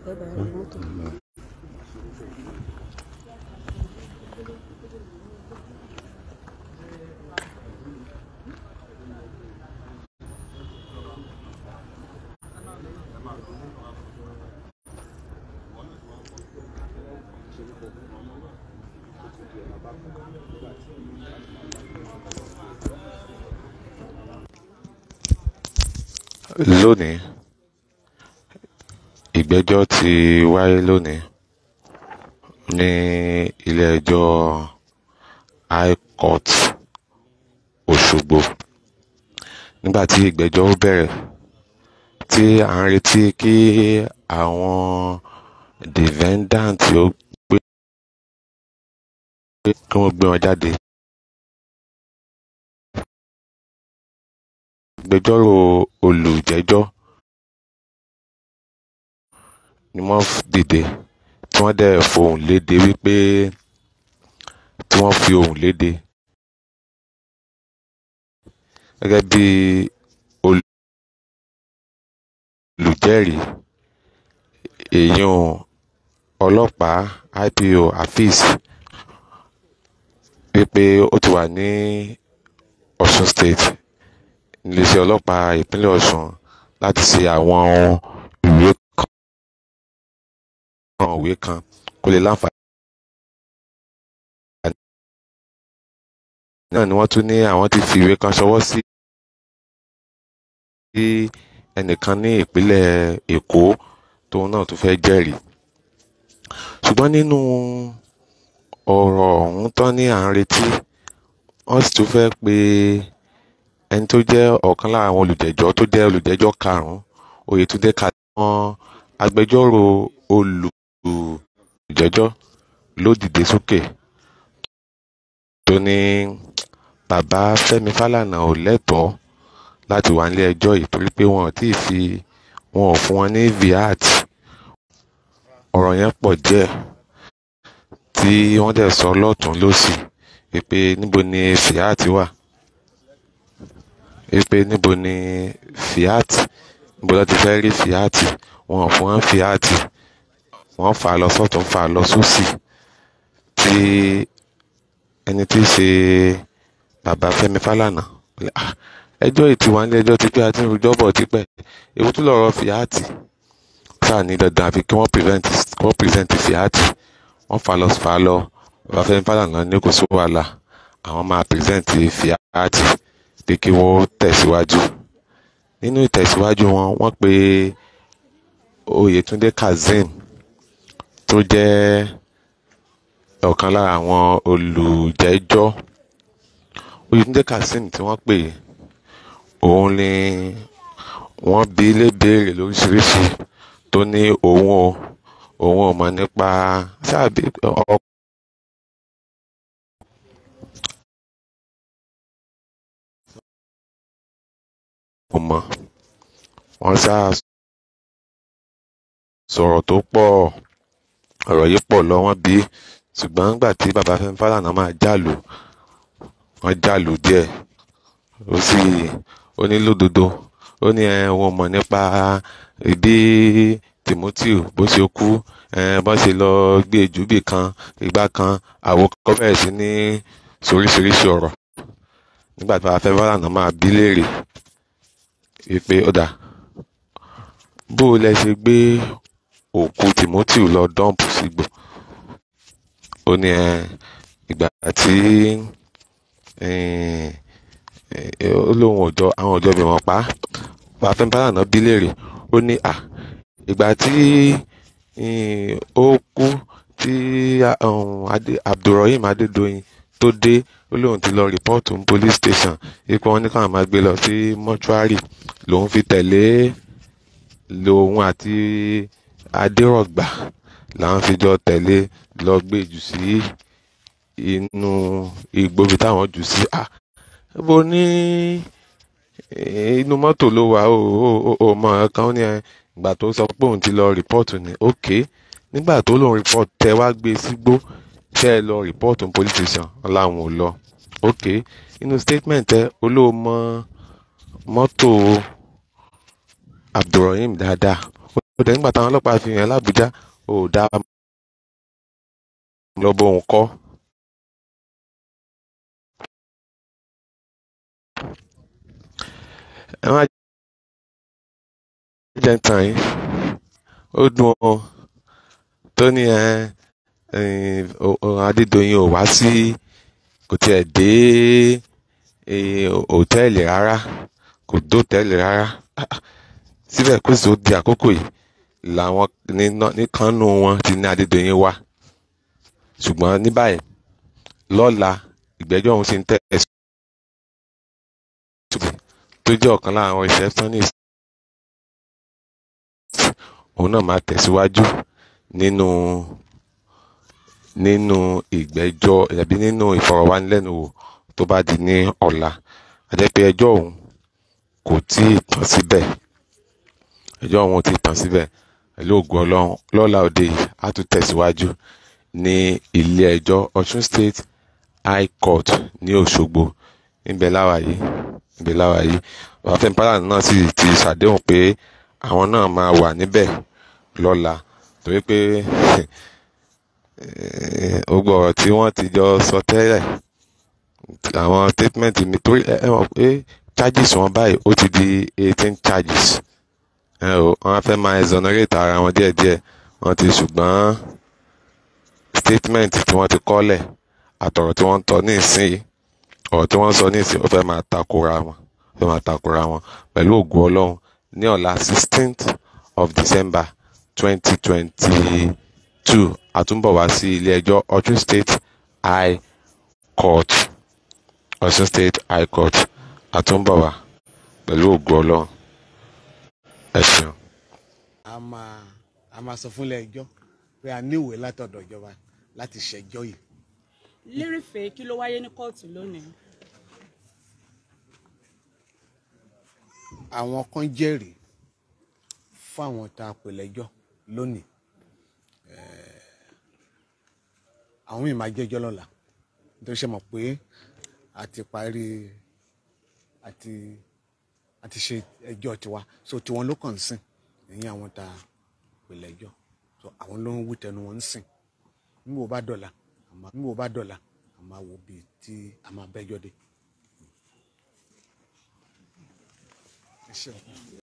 ẹ bá rí mọ́tò. lónìí ìgbẹ́jọ́ ti wáyé lónìí ní ilé-ẹjọ́ high court Òṣogbo nígbà tí ìgbẹ́jọ́ ó bẹ̀rẹ̀ tí à ń retí kí àwọn defendant ó gbé kí wọ́n gbé wọn jáde. agbẹjọ́rò olùjẹ́jọ́ ni wọ́n dìde tí wọ́n dẹ̀ fohùn léde wípé tí wọ́n fi ohùn léde gẹ́gẹ́ bí olùjẹ́rìí èèyàn ọlọ́pàá IPO Afeez wípé ó ti wà ní Ọ̀ṣun state iléeṣẹ́ ọlọ́pàá ìpínlẹ̀ Ọ̀ṣun láti ṣe àwọn ìwé kan ìwé kan kó lè láǹfààní. náà ni wọ́n tún ní àwọn ti fi ìwé kan ṣọwọ́ sí ẹnìkan ní ìpínlẹ̀ Èkó tóun náà tún fẹ́ jẹ́rìí. ṣùgbọ́n nínú ọ̀rọ̀ ọ̀hún tán ní à ń retí wọ́n sì tún fẹ́ pe ẹni tó jẹ́ ọ̀kan lára àwọn olùjẹ́jọ́ tó jẹ́ olùjẹ́jọ́ karùn-ún Oyètúndé Kàdémọ́ agbẹjọ́rò olùjẹ́jọ́ ló dìde sókè tó ní bàbá Fẹ́mi Fálànà ò lẹ́tọ̀ọ́ láti wà nílé ẹjọ́ yìí torí pé wọn ò tí ì fi wọn ò fún wọn ní viat ọ̀rọ̀ yẹn pọ̀ díẹ̀ tí wọ́n dẹ̀ sọ lọ́tún lọ́sì pé níbo ni viat wà wípé níbo ni fiat níbo ló ti fẹ́ rí fiat wọn ò fún wọn fiat wọ́n fà á lọ sọ́tún fà á lọ sósì tí ẹni tí í ṣe bàbá Fẹ́mi Fálànà ẹjọ́ yìí ti wà nílé ẹjọ́ ti pé àti ìrújọ́ bọ̀ tipẹ́ èwo tún lọ́rọ̀ fiat sáà ní dandan àfi kí wọ́n prevent kí wọ́n present fiat wọ́n fà á lọ fà á lọ bàbá Fẹ́mi Fálànà ní kò sí wàhálà àwọn máa present fiat pé kí wọ́n tẹ̀síwájú nínú ìtẹ̀síwájú wọn wọ́n pe Oyètúndé Kazeem tó jẹ́ ọ̀kan lára àwọn olùjẹ́jọ́ Oyètúndé Kazeem tí wọ́n pè òun ni wọ́n bi lébeèrè lóríṣiríṣi tó ní òun o òun ò mọ̀ nípa sáàbí ọkọ̀. kò mọ̀ wọ́n sá sọ̀rọ̀ tó pọ̀ ọ̀rọ̀ yìí pọ̀ lọ wọ́n bí ṣùgbọ́n nígbà tí bàbá Fẹ́mi Fálànà máa jálù wọ́n jálù díẹ̀ ó sì ó ní lódodo ó ní ẹ wọn mọ̀ nípa ìdí Timothy bó ṣe kú bó ṣe lọ gbé jùbì kan ìgbà kan àwọn kọ́ bẹ̀rẹ̀ sí ní soríṣiríṣi ọ̀rọ̀ nígbà tí bàbá Fẹ́mi Fálànà máa bí léèrè wípé ó dà bó lẹ ṣe gbé òkú Timothy lọ dọ́ǹpù sígbó ó ní ẹ ìgbà tí ó lóun ọjọ́ àwọn ọjọ́ bí wọ́n pa á Fẹ́mi Fálànà bí léèrè ó ní à ìgbà tí ó kú tí Abdulrahim Adédoyin tó dé ó lóun ti lọ rìpọ́ọ̀tù ní police station ipò wọn ní káwọn máa gbé lọ sí mọ́ṣúárì lòun fi tẹ̀lé lòun àti adérọ̀gbà làwọn fi jọ tẹ̀lé lọ gbé jù sí inú igbóbi táwọn jù sí à bó ní inú mọ́tò ló wà ó ó mọ kan ní ìgbà tó sọ pé òun ti lọ rìpọ́ọ̀tù ní ok nígbà tó lòun rìpọ́ọ̀tù tẹ wá gbé sígbó tẹ ẹ lọ rìpọ́ọ̀tù police station láwọn ò lọ ok inú statement ẹ olóòmọ mọ́tò Abdulrahim dáadáa dẹ̀ nígbà táwọn ọlọ́pàá fi hàn lábújá ò dá lọ́bọ̀ òun kọ́. ẹ má jẹ́ ń tàn yín ó dùn ọ́ tó ní ẹ Adédoyin ò wá sí kò tiẹ̀ dé hòtẹ́ẹ̀lì rárá kò dé hòtẹ́ẹ̀lì rárá síbẹ̀ kó sì tó di àkókò yìí làwọn níkanú wọn ti ní Adédoyin wá ṣùgbọ́n ní báyìí lọ́la ìgbẹ́jọ́ ọ̀hún ti ń tẹ̀sí tó jẹ́ ọ̀kan lára àwọn receptionist òun náà máa tẹ̀síwájú nínú nínú ìgbẹ́jọ́ ẹ̀bí nínú ìfọ̀rọ̀wánilẹ́nuwò tó bá di ní ọ̀la àjẹpẹ́ ẹjọ́ ọ̀hún kò tí ì tán síbẹ̀ ẹjọ́ ọ̀hún ò tí ì tán síbẹ̀ pẹ̀lú ògùn ọlọ́run lọ́la òde yìí á tún tẹ̀síwájú ní ilé ẹjọ́ Ọ̀ṣun State High Court ní Òṣogbo níbẹ̀ láwa yìí níbẹ̀ láwa yìí bàbá Fẹ́mi Fálànà náà sì ti ṣàdéhùn pé àwọn náà máa wà níbẹ̀ lọ́la torí pé gbogbo ọ̀rọ̀ tí wọ́n ti jọ sọ tẹ́lẹ̀ àwọn statement mi torí ẹ mọ̀ pé charges wọn báyìí ó ti di eighteen charges ẹ o wọ́n á fẹ́ máa exonerate ara wọn díẹ̀díẹ̀ wọ́n ti ṣùgbọ́n statement tí wọ́n ti kọ́lẹ̀ àtọ̀rọ̀ tí wọ́n ń tọ́ ní ìsìn ọ̀rọ̀ tí wọ́n sọ ní ìsìn ó fẹ́ máa takora wọn ó fẹ́ máa takora wọn pẹ̀lú ògùn ọlọ́run ní ọ̀la sixteenth of December twenty twenty two àtúnbọ̀ wá sí ilé ẹjọ́ Ọ̀ṣun State High Court Ọ̀ṣun State High Court àtúnbọ̀ wá pẹ̀lú ògùn ọlọ́run ẹ ṣeun. a máa a máa sọ fúnlẹ̀ ẹjọ́ pé a ní ìwé látọ̀dọ̀ ìjọba láti ṣẹjọ́ yìí. lérìfẹ́ kí ló wáyé ní kóòtù lónìí. àwọn kan jẹ́rìí fáwọn tá a pè lẹ́jọ́ lónìí àwọn yìí máa jẹ́jọ́ lọ́la nítorí ṣe mọ̀ pé a ti parí àti àti ṣe ẹjọ́ tiwa so tiwọn ló kàn ń sìn ẹ̀yìn àwọn tá a pè lẹ́jọ́ so àwọn ló ń wí tẹnu wọn ń sìn níbo bá dọ̀la níbo bá dọ̀la a máa wo bíi tí a máa bẹ́jọ́ dé. Ẹ ṣeun.